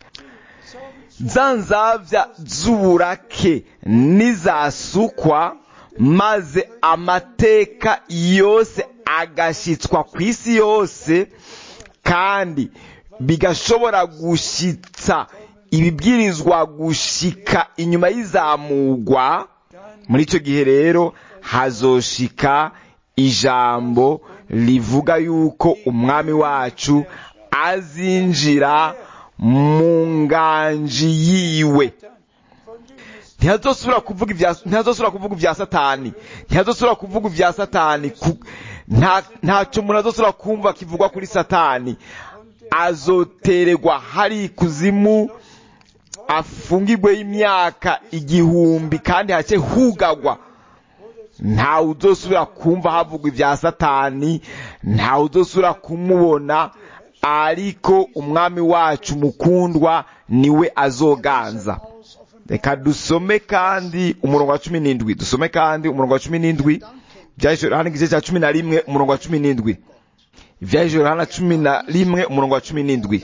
zum za nzabya z'uburake nizasukwa maze amateka yose agashyitswa ku isi yose kandi bigashobora gushitsa ibibwirizwa gushika inyuma y'izamugwa muri icyo gihe rero hazoshika ijambo rivuga yuko umwami wacu azinjira mu nganji yiwe von dem es ntihazosubira kuvuga ibya ntihazosubira kuvuga ibya satani ntihazosubira kuvuga ibya satani ku- nta ntacyo umuntu azosubira kumva kivugwa kuri satani azotererwa hari ikuzimu afungirwe imyaka igihumbi kandi hake hugagwa ntawe uzosubira kumva havugwa ibya satani ntawe uzosubira kumubona ariko umwami wacu mukundwa niwe azoganza aus offenbar reka dusome kandi umurongo wa cumi n'indwi dusome kandi umurongo wa cumi n'indwi byahishura hano igice cya cumi na rimwe umurongo wa cumi n'indwi ibyahishura hano cumi na rimwe umurongo wa cumi n'indwi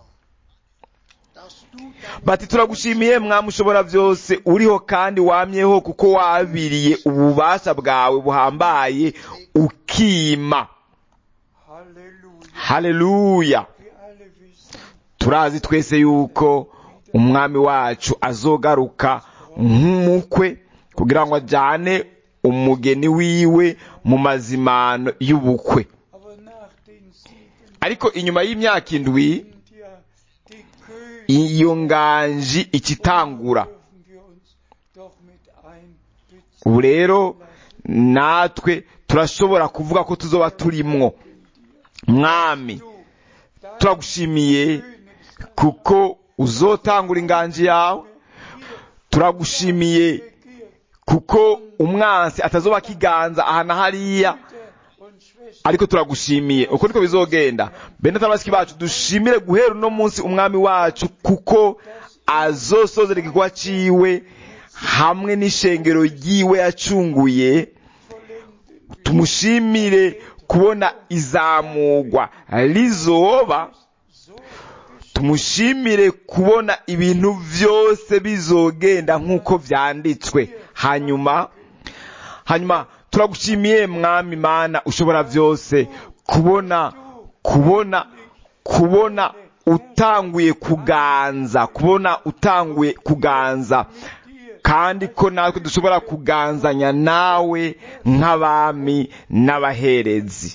dass du dein bati turagushimiye mwami ushobora byose uriho kandi wamyeho kuko wabiriye ububasha bwawe buhambaye ukima Halleluja. haleluya Wir alle wissen, turazi twese yuko umwami wacu azogaruka nk'umukwe kugira ngo ajyane umugeni wiwe mu mazimano y'ubukwe aber nach den sieben ariko inyuma y'imyaka indwi sind ja die Könige, iyo nganji ikitangura dürfen wir uns doch mit einbeziehen. ubu rero natwe turashobora kuvuga ko tuzoba turimwo mwami Du, dein turagushimiye Könige kuko uzotangura inganji yawe turagushimiye kuko umwansi atazoba akiganza aha na hariya ariko turagushimiye uko niko bizogenda bene tabasiki bacu dushimire guhera uno munsi umwami wacu kuko azosozera igikorwa ciwe hamwe n'ishengero ryiwe yacunguye tumushimire kubona izamugwa rizoba tumushimire kubona ibintu byose bizogenda nk'uko vyanditswe hanyuma hanyuma turagushimiye mwami mana ushobora byose kubona kubona kubona utanguye kuganza kubona utanguye kuganza kandi ko natwe dushobora kuganzanya nawe nk'abami n'abaherezi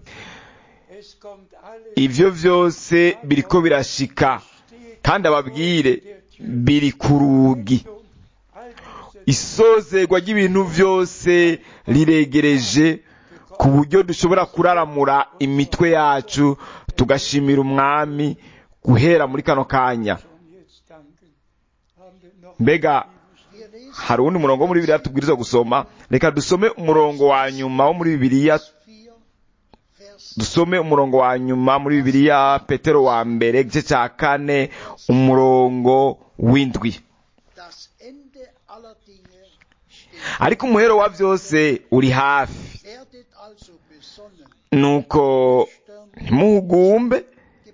ibyo byose biriko birashika kandi ababwire biri ku rugi isozerwa ry'ibintu byose riregereje ku buryo dushobora kuraramura imitwe yacu tugashimira umwami guhera muri kano kanya mbega hari uwundi murongo wo muri bibiliya tubwiriza gusoma reka dusome umurongo wa nyuma wo muri bibiliya dusome umurongo wa nyuma muri bibiliya petero wa mbere igice cya kane umurongo w'indwi ariko umuhero wa byose uri hafi nuko ntimuhugumbe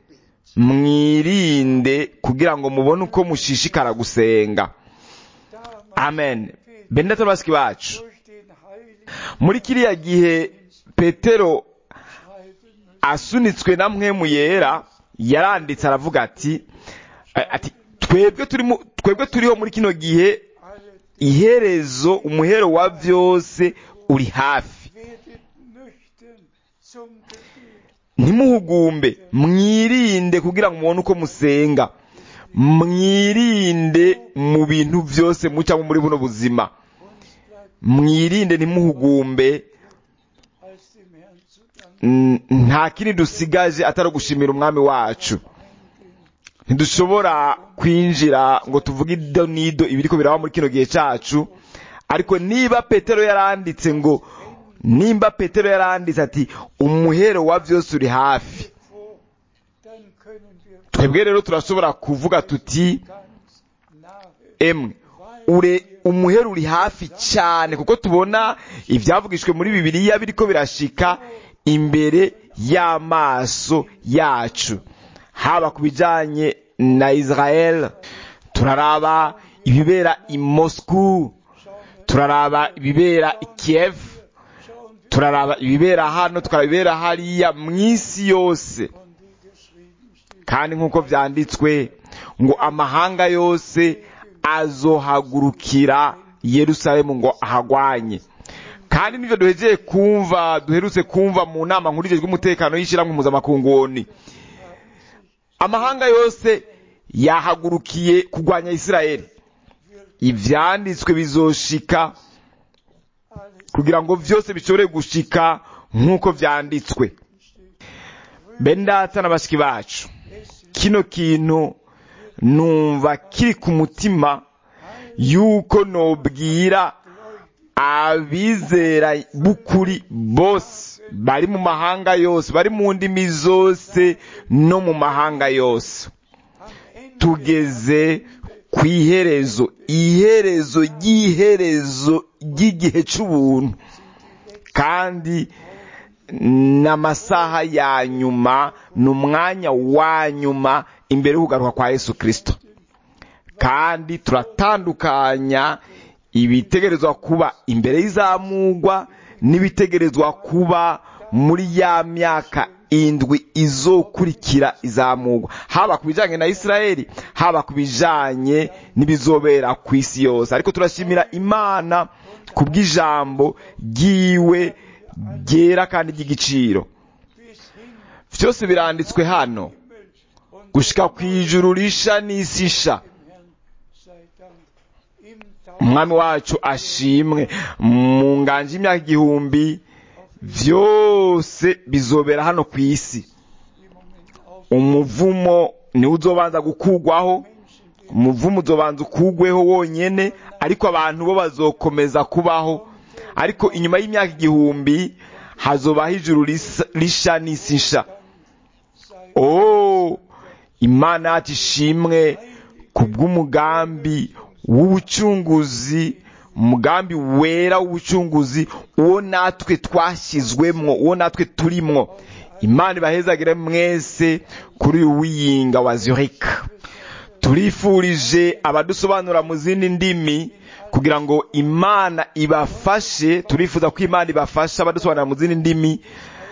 mwirinde kugira ngo mubone uko mushishikara gusenga amen bendata basiki bacu muri kiriya gihe petero asunitswe na mwemu yera yaranditse aravuga ati ati twebwe turimo twebwe turiho muri kino gihe iherezo umuhero wa byose uri hafi ntimuhugumbe mwirinde kugira ngo mubone uko musenga mwirinde mu bintu byose mucamo muri buno buzima mwirinde ntimuhugumbe nta kindi dusigaje atari ugushimira umwami wacu ntidushobora kwinjira ngo tuvuge ido n'ido ibiriko biraba muri kino gihe cyacu ariko niba petero yaranditse ngo nimba petero yaranditse ati umuhero wa byose uri hafi twebwe rero turashobora kuvuga tuti emwe ure umuhero uri hafi cyane kuko tubona ibyavugishwe muri bibiliya biriko birashika imbere y'amaso yacu haba ku bijyanye na israel turaraba ibibera i moscou turaraba ibibera i kiev turaraba ibibera hano tukaraba ibibera hariya mu isi yose kandi nk'uko byanditswe ngo amahanga yose azohagurukira yerusalemu ngo ahagwanye kandi nibyo duhegeye kumva duherutse kumva mu nama nkuru y'umutekano y'ishyirahamwe mpuzamakungu amahanga yose yahagurukiye kurwanya isirayeli ibyanditswe bizoshika kugira ngo byose bishobore gushika nk'uko byanditswe bendata na bashiki bacu kino kintu numva kiri ku mutima yuko nobwira abizera b'ukuri bose bari mu mahanga yose bari mu ndimi zose no mu mahanga yose tugeze ku iherezo iherezo ry'iherezo ry'igihe cy'ubuntu kandi n'amasaha ya nyuma ni umwanya wa nyuma imbere y'ukugaruka kwa yesu kirisito kandi turatandukanya ibitegerezwa kuba imbere y'izamugwa n'ibitegerezwa kuba muri ya myaka indwi izokurikira izamugwa haba ku bijyanye na isirayeli haba ku bijyanye n'ibizobera ku isi yose ariko turashimira imana ku bw'ijambo ry'iwe ryera kandi ry'igiciro byose biranditswe hano gushyika ku ijuru risha n'isi isha umwami wacu ashimwe mu nganje y'imyaka igihumbi byose bizobera hano ku isi umuvumo niwe uzobanza gukugwaho umuvumo uzobanza ukugweho wonyene ariko abantu bo bazokomeza kubaho ariko inyuma y'imyaka igihumbi hazobaho ijuru risa- risha n'isi nsha oh imana yacu ishimwe ku bw'umugambi w'ubucunguzi umugambi wera w'ubucunguzi uwo natwe twashyizwemwo uwo natwe turimwo imana ibahezagire mwese kuri uyu wiyinga wa zurich turifurije abadusobanura mu zindi ndimi kugira ngo imana ibafashe turifuza ko imana ibafasha abadusobanura mu zindi ndimi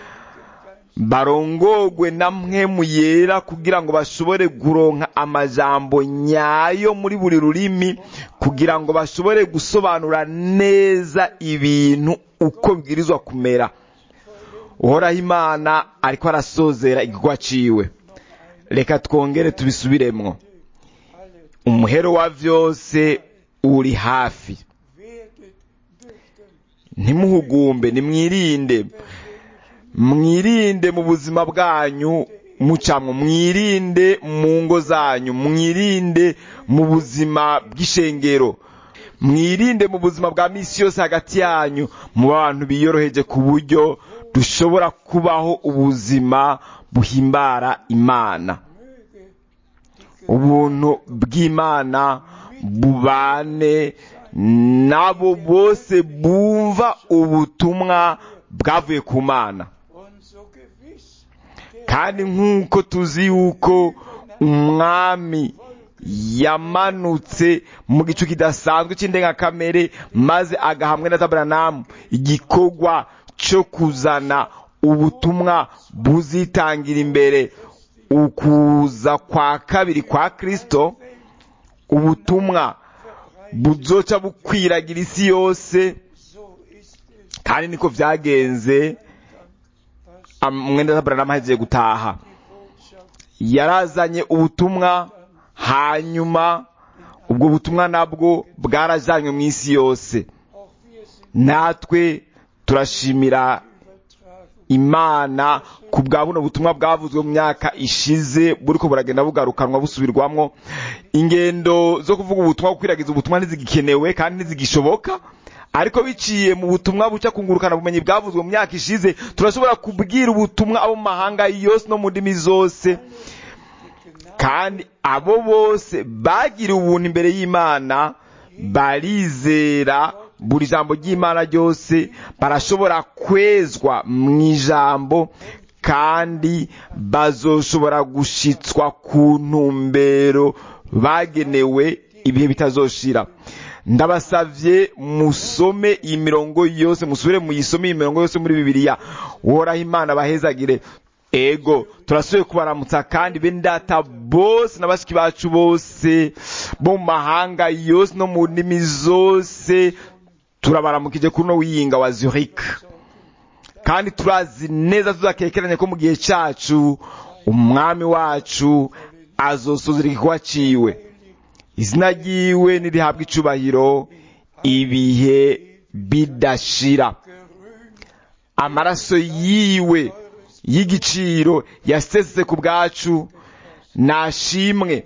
barongogwe na mpwemu yera kugira ngo bashobore guronka amajambo nyayo muri buri rurimi kugira ngo bashobore gusobanura neza ibintu uko bibwirizwa kumera uhoraho imana ariko arasozera igikorwa ciwe reka twongere tubisubiremwo umuhero wa vyose uri hafi werdet nüchtern, ntimuhugumbe nimwirinde mwirinde mu buzima bwanyu mucamwo mwirinde mu ngo zanyu mwirinde mu buzima bw'ishengero mwirinde mu buzima bwa misi yose hagati yanyu mu bantu biyoroheje ku buryo dushobora kubaho ubuzima buhimbara imana möge die ubuntu bw'imana bubane n'abo bose bumva ubutumwa bwavuye ku mana und so gewiss der kandi nk'uko tuzi yuko umwami yamanutse mu gicu kidasanzwe cy'indengakamere maze agahamwe na taburanamu igikorwa cyo kuzana ubutumwa buzitangira imbere ukuza kwa kabiri kwa kristo ubutumwa buzoca bukwiragira isi yose so ist es kandi niko byagenze was Am- mwenda taburanamu ahejeje gutaha die Botschaft yarazanye ubutumwa hanyuma ubwo butumwa nabwo bwarajanywe mu isi yose auch wir sind natwe turashimira Übertragung imana ku bwa buno butumwa bwavuzwe mu myaka ishize buriko buragenda bugarukanwa busubirwamwo ingendo zo kuvuga ubutumwa gukwiragiza ubutumwa ntizigikenewe kandi ntizigishoboka ariko biciye mu butumwa buca kungurukana ubumenyi bwavuzwe mu myaka ishize turashobora kubwira ubutumwa abo mu mahanga yose no mu ndimi zose kandi abo bose bagiriwe ubuntu imbere y'imana barizera buri jambo ry'imana ryose barashobora kwezwa mu ijambo kandi bazoshobora gushitswa ku ntumbero bagenewe ibihe bitazoshira ndabasavye musome iyi mirongo yose musubire muyisome iyi mirongo yose muri bibiliya uhoraho imana bahezagire ego turasubiye kubaramutsa kandi bene data bose na bashiki bacu bose bo mu mahanga yose no mu ndimi zose turabaramukije kuri uno wiyinga wa zurich kandi turazi neza tuzakekeranye ko mu gihe cyacu umwami wacu azosuzira igikorwa ciwe izina ryiwe nirihabwa icubahiro ibihe bidashira amaraso yiwe y'igiciro yasesetse ku bwacu nashimwe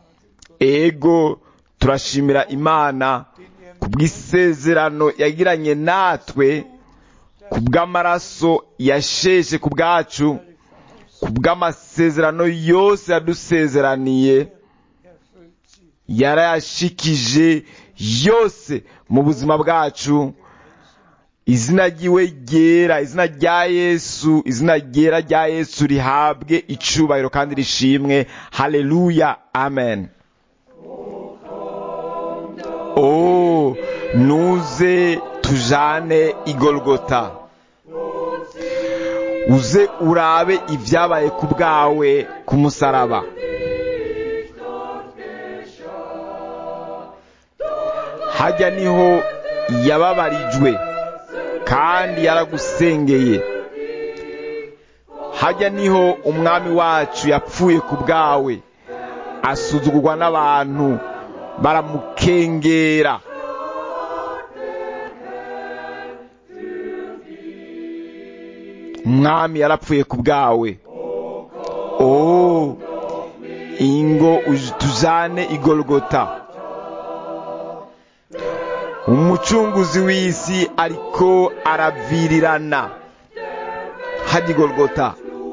ego turashimira imana ku bw'isezerano yagiranye natwe ku bw'amaraso yasheshe ku bwacu ku bw'amasezerano yose yadusezeraniye erfüllt sie. yarayashikije yose mu buzima bwacu izina ryiwe ryera izina rya yesu izina ryera rya yesu rihabwe icubahiro kandi rishimwe haleluya amen oh nuze tujane igolgota uze urabe ibyabaye ku bwawe ku musaraba hajya niho yababarijwe kandi yaragusengeye hajya niho umwami wacu yapfuye ku bwawe asuzugurwa n'abantu baramukengera umwami yarapfuye ku bwawe oh ingo uj- tujane igorogota umucunguzi w'isi ariko aravirirana hajya igorogota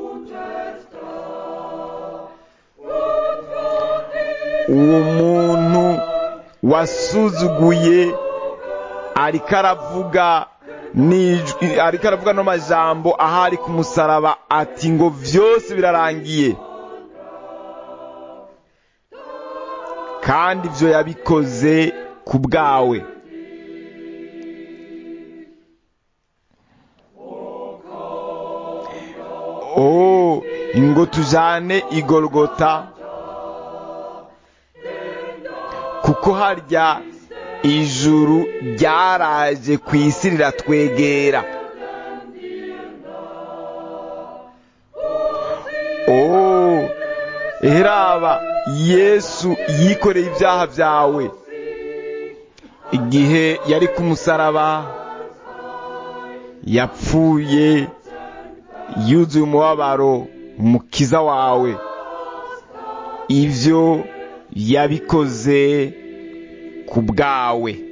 uwo muntu wasuzuguye ariko aravuga n'ijwi- ariko aravuga no majambo ahari ku musaraba ati ngo vyose birarangiye kandi ivyo yabikoze ku bwawe oh ngo tujane igorogota kuko harya ijuru ryaraje ku isi riratwegera oh eraba yesu yikoreye ibyaha byawe igihe yari ku musaraba yapfuye yuzuye umubabaro umukiza wawe ibyo yabikoze ku bwawe